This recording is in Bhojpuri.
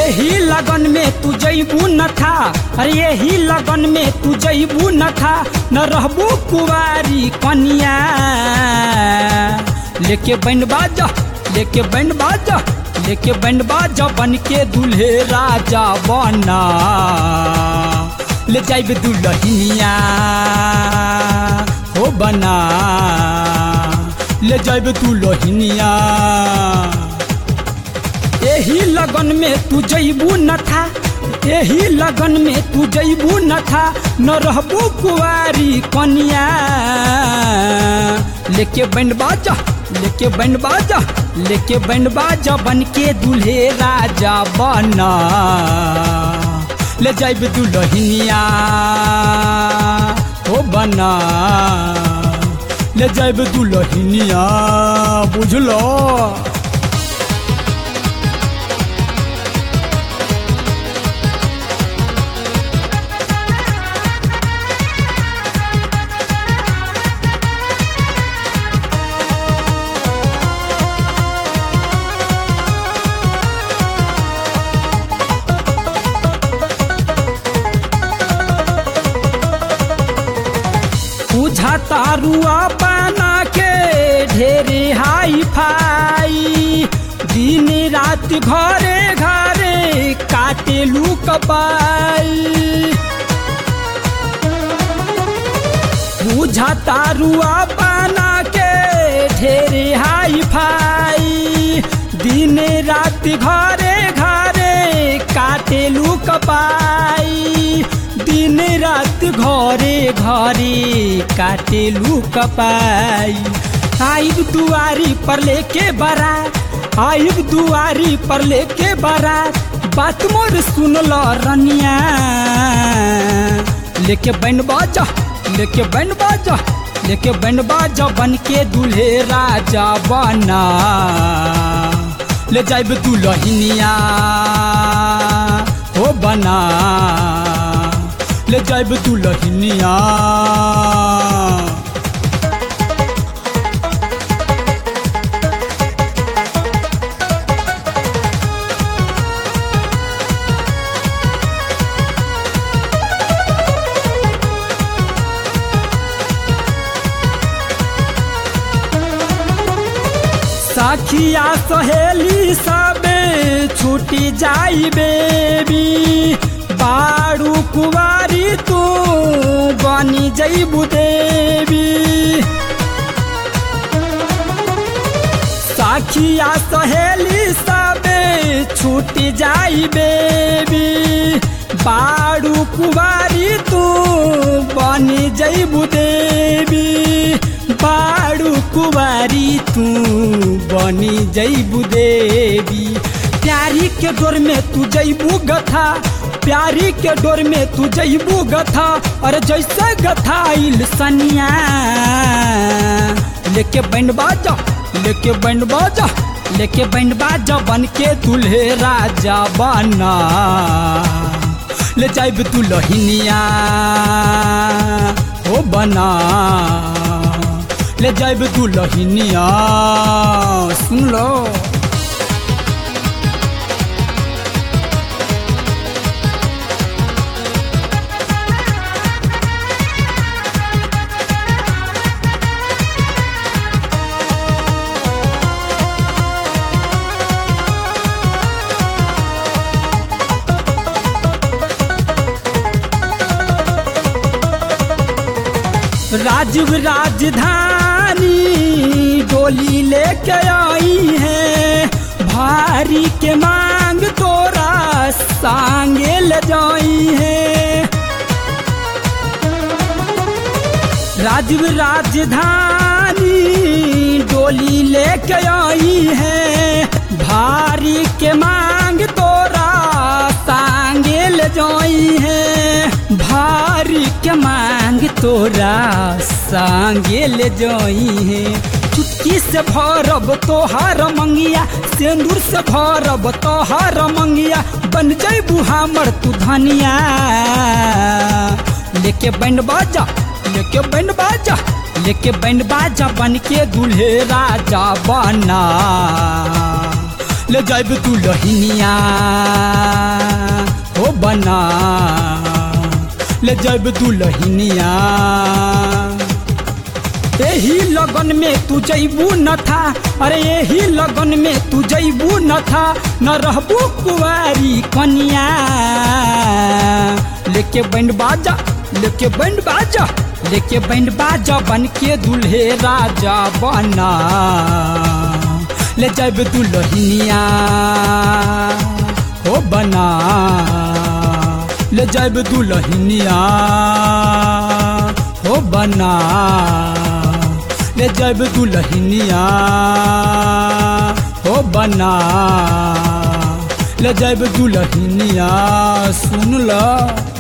यही लगन में तू जैबू न था अरे यही लगन में तू जैबू न था न रहबू कुवारी कनिया लेके बैंड बाजा लेके बैंड बाजा लेके बैंड बाजा बन के दूल्हे राजा बना ले जाइब दुल्हनिया हो बना ले जाइब दुल्हनिया यही लगन में तू जैबू न था यही लगन में तू जैबू न था न रहबू कुआरी कनिया लेके बैंड बाजा लेके बैंड बाजा लेके बैंड बाजा बन के दूल्हे राजा बना ले जाइब दुल्हनिया हो बना ले जाइब दुल्हनिया बुझलो पूछा तारुआ बना के ढेरे हाई फाई दिन रात घरे घरे काटे लू कपाई पूछा तारुआ बना के ढेरे हाई फाई दिन रात घरे घरे काटे लू कपाई दिन रात घरे घरे काटेलू कपाई आइब दुआरी पर लेके बरा आइब दुआरी पर लेके बरा बात मोर सुन लो रनिया लेके बैंड बाजा लेके बैंड बाजा लेके बैंड बाजा बन के दूल्हे राजा बना ले जाइब दुल्हनिया हो बना ले जाइब दुल्हनिया सखिया सहेली सबे छूटी जाई बेबी बारू कुवारी तू बनी जैबू देवी सखिया सहेली सबे छूटी जाई बेबी बारू कुवारी तू बनी जैबू देवी बारू कुवारी तू बनी जैबू देवी प्यारी के डोर में तू जैबू गथा प्यारी के डोर में तू जैबू गथा और जैसे गथाइल सनिया लेके बैंड बाजा लेके बैंड बाजा लेके बैंड बाजा बन के दूल्हे राजा बना ले जाइब दुल्हनिया हो बना ले जाइब दुल्हनिया सुन लो राजीव राजधानी डोली लेके आई है भारी के मांग तोरा सांगे ले जाई है राजीव राजधानी डोली लेके आई है भारी के मांग तोरा सांगे ले जाई है भारी के मांग तोरा सांगे ले जाई है चुटकी से भरब तोहार मंगिया सिंदूर से भरब तोहार मंगिया बन जैबू हमर तू धनिया लेके बैंड बाजा लेके बैंड बाजा लेके बैंड बाजा बन के दूल्हे राजा बना ले जाइब तू लहिनिया हो बना ले जाइब तू लहिनिया यही लगन में तू जैबू न था अरे यही लगन में तू जैबू न था न रहबू कुआरी कनिया लेके बैंड बाजा लेके बैंड बाजा लेके बैंड बाजा बन के दूल्हे राजा बना ले जाब दुल्हनिया हो बना ले जाब दुल्हनिया हो बना ले जाब दुल्हनिया हो बना ले जाब दुल्हनिया सुन ला